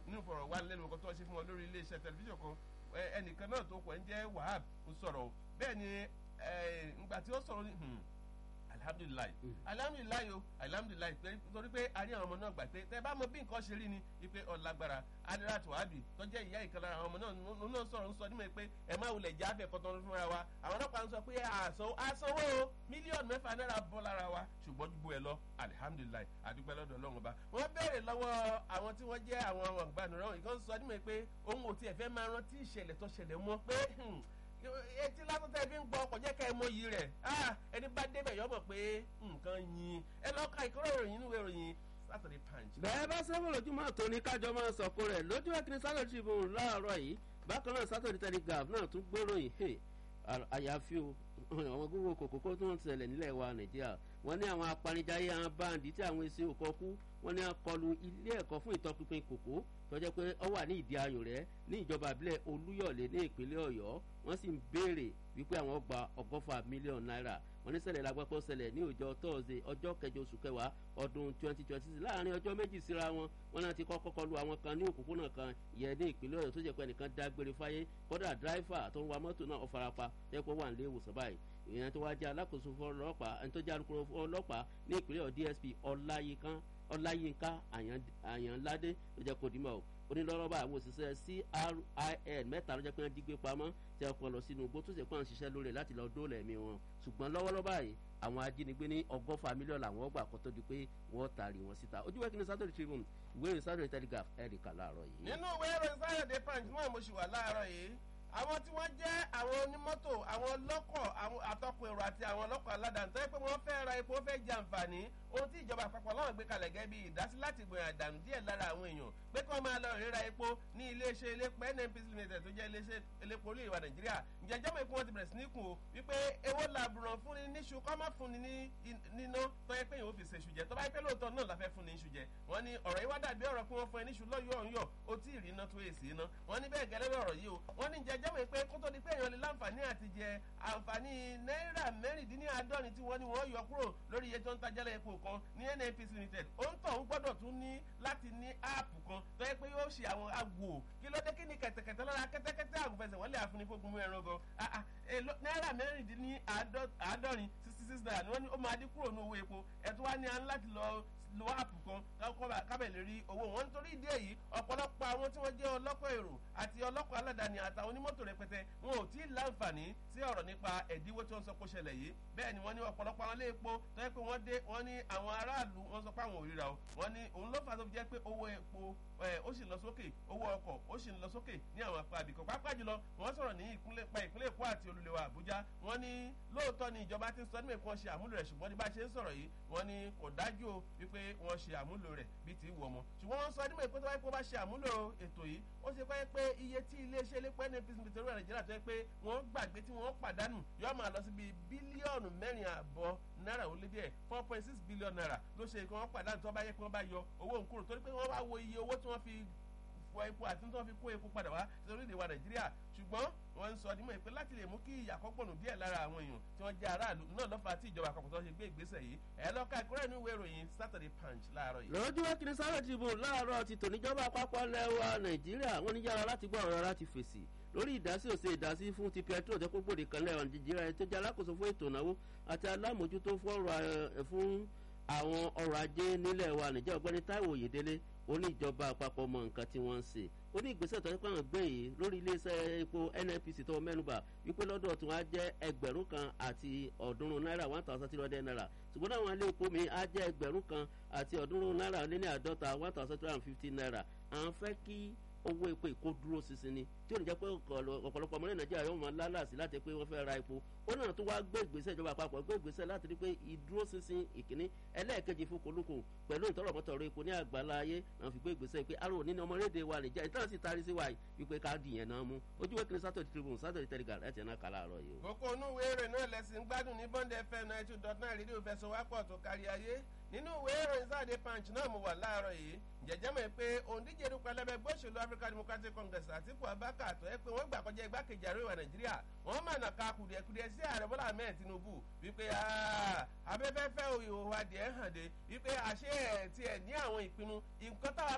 nínú ìfọ̀rọ̀wánilẹ́nuwò kan tó ṣe fún wọn lórí iléeṣẹ́ tẹlifíṣàn kan ẹnìkan náà tó kọ̀ ń jẹ́ wahab ń sọ̀rọ̀ bẹ́ẹ̀ ni ngbà tí ó sọ̀rọ̀ ní alhamdulilayi alhamdulilayi o alhamdulilayi torí pé a rí àwọn ọmọ náà gbà pé tẹ bá mọ bí nǹkan ṣe rí ni ipe ọlágbára adirat wahabi tó jẹ́ ìyá ìkan lára àwọn ọmọ náà náà sọ̀rọ̀ ń sọ nímọ̀ pé ẹ má wulẹ̀ já fẹ́ kọ́tọ́ fúnra wa àwọn ọlọ́pàá ń sọ pé àsanwó o mílíọ̀nù mẹ́fà náírà bọ́ lára wa ṣùgbọ́n gbogbo ẹ lọ alihamdulilayi adúpẹ́ lọ́dọ̀ ọlọ́run ọba wọ́n béèrè lọ́wọ́ àwọn tí wọ́n jẹ́ àwọn àwọn àgbànúràn ìkan sọ nímọ̀ pé òun ò tiẹ̀ fẹ́ máa rántí ìṣẹ̀lẹ̀ tó ṣẹlẹ̀ mọ́ pé etí lásán tẹ́ fi ń gbọ́ ọkọ̀ jẹ́ ká ẹ mọ iyì rẹ̀ ẹni bá débẹ̀ yọ mọ̀ pé nǹkan yin ẹ lọ́ọ́ ka ìkọ́rọ̀ ìròyìn nínú ìròyìn Saturday Punch. bẹ́ẹ̀ bá sẹ́wọ̀n lójúmọ́ àtọ́ ní kájọ máa sọ̀kò rẹ̀ lójú ẹ̀kíní Saturday Tribune láàárọ̀ yìí bákan náà Saturday Telegraph náà tún gbéròyìn àyàfi o àwọn gbogbo kòkòkò tó ń ṣẹlẹ̀ nílẹ̀ wa Nàìjíríà wọ́n ní àwọn apanijayé àwọn báńdì tí àwọn èsì òkọ kú wọ́n ní akọlù ilé ẹ̀kọ́ fún ìtọpinpin kòkó tó jẹ́ pé ó wà ní ìdí ayò rẹ̀ ní ìjọba ìbílẹ̀ Olúyọ̀lé ní ìpínlẹ̀ Ọ̀yọ́ wọ́n sì ń béèrè wípé àwọn gba ọgọ́fà mílíọ̀nù náírà wọ́n ní ṣẹlẹ̀ lágbàpọ̀ ṣẹlẹ̀ ní ọjọ́ tọ́ọ̀sẹ̀ ọjọ́ kẹjọ oṣù kẹwàá ọdún twenty twenty six láàrin ọjọ́ méjì síra wọn wọn náà ti kọ́kọ́ kọlu àwọn kan ní òpópónà kan yẹn ní ìpínlẹ̀ Ọ̀yọ́ tó jẹ́ pé ẹnìkan dágbére fáyé kódà dráìfà tó ń wa mọ́tò náà ó farapa jẹ́ pé ó wà nílé ìwòsàn báyìí ìyẹn tó wá jẹ́ alákòóso fún ọlọ́pàá ẹni tó jẹ́ alukoro fún ọlọ́pàá ní ìpínlẹ̀ Ọ̀yọ́ DSP ọláyínká ọláyínká àyànládé ló jẹ́ kó dìímọ̀ o onílọ́rọ́bà àwọn òṣìṣẹ́ CRIN mẹ́ta ló jẹ́ pé wọ́n dígbé pamọ́ tí wọ́n kọ́ lọ sínú igbó tó sì pọ́n ṣiṣẹ́ lórí láti lọ dóòlà ẹ̀mí wọn ṣùgbọ́n lọ́wọ́lọ́wọ́ báyìí àwọn ajínigbé ní ọgọ́fà mílíọ̀nù àwọn ọgbà kan tó di pé wọ́n taari wọn síta ojú wẹ́kí ní Saturday Tribune ìwé ìròyìn Saturday Telegraph ẹ̀ríkà láàárọ̀ yìí. nínú ìwé ìròyìn Saturday Punch náà mo ṣì wà láàárọ̀ yìí àwọn tí wọ́n jẹ́ àwọn onímọ́tò àwọn ọlọ́kọ̀ àwọn àtọkùn èrò àti àwọn ọlọ́kọ̀ aládàáni tó yẹ pé wọ́n fẹ́ ra epo fẹ́ jẹ àǹfààní ohun tí ìjọba àpapọ̀ láwọn gbé kalẹ̀ gẹ́gẹ́ bí ìdásí láti gbìyànjú àdànù díẹ̀ lára àwọn èèyàn pé kí wọ́n máa lọ ríra epo ní iléeṣẹ́ elépo NNPC limited tó jẹ́ iléeṣẹ́ elépo orí ìwà Nàìjíríà ǹjẹ́ jọ́mọ̀ epo wọn ti bẹ̀rẹ̀ sí ní kù o wípé ewó làbùràn fúnni níṣu kọ́ má fúnni ní níná tó yẹ pé èèyàn ò fi ṣe iṣu jẹ tó bá yẹ pé lóòótọ́ náà la fẹ́ fúnni iṣu jẹ wọ́n ní ọ̀rọ̀ yìí wá dàbí ọ̀rọ̀ pé wọ́n fún ẹ níṣu lọ́yọ̀ ọ̀yọ̀ ó tí ì rí iná tó èsì iná wọ́n ní bẹ́ẹ̀ gẹ́lẹ́ ọ̀rọ̀ yìí o wọ́n ní ǹjẹ́ jọ́mọ̀ pé kó tó di pé èèyàn lè láǹfààní àti jẹ àǹfààní náírà mẹ́rìndínláàádọ́rin tí wọ́n ní wọ́n yọ kúrò lórí iye tó ń tajẹ́lẹ̀ epo kan ní NNPC limited ó ń tọ̀ ń gbọ́dọ̀ tún ní láti ní áàpù kan tó yẹ pé yóò ṣe àwọn àgbò kí ló dé kí ni kẹ̀tẹ̀kẹ̀tẹ̀ lọ́la kẹ́tẹ́kẹ́tẹ́ àgùnfẹsẹ̀ wọ́n lè àfúnifógun mú ẹran gan náírà mẹ́rìndínláàádọ́rin sixty six naira ni wọ́n ní ó máa dín kúrò ní owó epo ẹ̀tún wá ní à ń láti lọ lo áàpù kan kábẹ̀ lè rí owó wọn nítorí ìdí èyí ọ̀pọ̀lọpọ̀ àwọn tí wọ́n jẹ́ ọlọ́kọ̀ èrò àti ọlọ́kọ̀ aládàáni àtàwọn onímọ́tò rẹpẹtẹ wọn ò tí ì láǹfààní sí ọ̀rọ̀ nípa ẹ̀dínwó tí wọ́n sọ pé ó ṣẹlẹ̀ yìí bẹ́ẹ̀ ni wọ́n ní ọ̀pọ̀lọpọ̀ àwọn ilé epo tó yẹ pé wọ́n dé wọ́n ní àwọn aráàlú wọ́n sọ pé àwọn ò ríra o wọ́n ní òun ló fà tó fi jẹ́ pé owó epo ó sì lọ sókè owó ọkọ̀ ó sì lọ sókè ní àwọn apá àbíkọ́ pápá jùlọ wọ́n sọ̀rọ̀ ní ìpínlẹ̀ pa ìpínlẹ̀ Èkó àti olùlẹ̀wà Àbújá wọ́n ní lóòótọ́ ni ìjọba ti ń sọ nígbà kí wọ́n ṣe àmúlò rẹ̀ ṣùgbọ́n ní bá ṣe ń sọ̀rọ̀ yìí wọ́n ní kò dájú o wípé wọ́n ṣe àmúlò rẹ̀ bíi ti wù ọmọ ṣùgbọ́n wọ́n sọ nígbà pé tó bá yẹ kó bá ṣe àmúlò ètò yìí ó ṣe pé pé iye tí iléeṣẹ́ elépo NNPC nítorí Nàìjíríà tó yẹ pé wọ́n gbàgbé tí wọ́n pàdánù yóò máa lọ sí bíi bílíọ̀nù mẹ́rin àbọ̀ náírà ó lé díẹ̀ four point six billion naira ló ṣe kí wọ́n pàdánù tó bá yẹ kí wọ́n bá yọ owó nkúrò torí pé wọ́n wá wo iye owó tí wọ́n fi fọ epo àti tí wọ́n fi kó epo padà wá sí orílẹ̀ wa Nàìjíríà ṣùgbọ́n wọ́n ń sọ nímọ̀ pé láti lè mú kí ìyàkọ́pọ̀nù díẹ̀ lára àwọn èèyàn tí wọ́n jẹ́ aráàlú náà lọ́fà tí ìjọba àpapọ̀ tó ṣe gbé ìgbésẹ̀ yìí ẹ̀ lọ́ka ìkúrẹ́ inú ìwé ìròyìn Saturday Punch láàárọ̀ yìí. lójú wá kiri sáré Tribune láàárọ̀ ti tòníjọba àpapọ̀ lẹ́wà Nàìjíríà wọ́n ní yára láti gbọ́ ọ̀rọ̀ láti fèsì lórí ìdásí òsè ìdásí fún ti petrol tó kó gbòde kan lẹ́wọ̀n Nàìjíríà tó jẹ́ alákòóso fún ètò ìnáwó àti alámòjútó fún àwọn ọrọ̀ ajé nílẹ̀ wa Nàìjíríà ọ̀gbẹ́ni Táíwò Oyèdélé ó ní ìjọba àpapọ̀ mọ nǹkan tí wọ́n ń ṣe ó ní ìgbésẹ̀ tó ń pàwọn gbé yìí lórí iléeṣẹ́ epo NNPC tó mẹ́nuba wípé lọ́dọ̀ tí wọ́n á jẹ́ ẹgbẹ̀rún kan àti ọ̀ọ́dúnrún náírà one thousand three hundred naira ṣùgbọ́n àwọn ilé epo mi á jẹ́ ẹgbẹ̀rún kan àti ọ̀ọ́dúnrún náírà lé ní àádọ́ta one thousand three hundred and fifty naira à ń fẹ́ kí owó epo ìkó dúró ṣinṣin ni tí ò ní jẹ́ pé ọ̀pọ̀lọpọ̀ ọmọ nàìjíríà yóò máa lálàsí láti pé wọ́n fẹ́ ra epo ó náà tó wá gbé ìgbésẹ̀ ìjọba àpapọ̀ gbé ìgbésẹ̀ láti rí pé ìdúró ṣinṣin ìkíní ẹlẹ́ẹ̀kejì fún kolóko pẹ̀lú ìtọ́rọ̀mọ́tọ̀rọ̀ epo ní àgbàlá ayé náà fi gbé ìgbésẹ̀ pé arò nínú ọmọlédè wa nìjà ìtàn sì tarí sí wa wípé káàdì yẹn náà mú ojú wẹ́kìlì Saturday Tribune Saturday Telegraph ẹ̀ tẹ̀ náà kàlà àárọ̀ yìí. kókó inú ìwé ìròyìn náà lẹ́sìn gbádùn ní Bond FM ninety two dot nine rédíò fẹsọ̀wápọ̀ tó kárí ayé nínú ìwé ìròyìn Saturday Punch náà mo wà láàárọ̀ yìí jẹjẹ mọ̀ pé òǹdíje dúpẹ́ lẹ́bẹ̀ gbóṣèlú African Democratic Congress Àtíkù Abubakar tó yẹ pé wọ́n gbà kọjá igbákejì ààrẹ ìwà Nàìjíríà wọ́n mà nà ká kùdìẹ̀kùdìẹ̀ sí ààrẹ Bọ́lá Ahmed Tinubu wípé abẹ́fẹ́fẹ́ ìhòòhò adìẹ hàn dé wípé àṣẹ ẹ̀ tiẹ̀ ní àwọn ìpinnu nǹkan táwa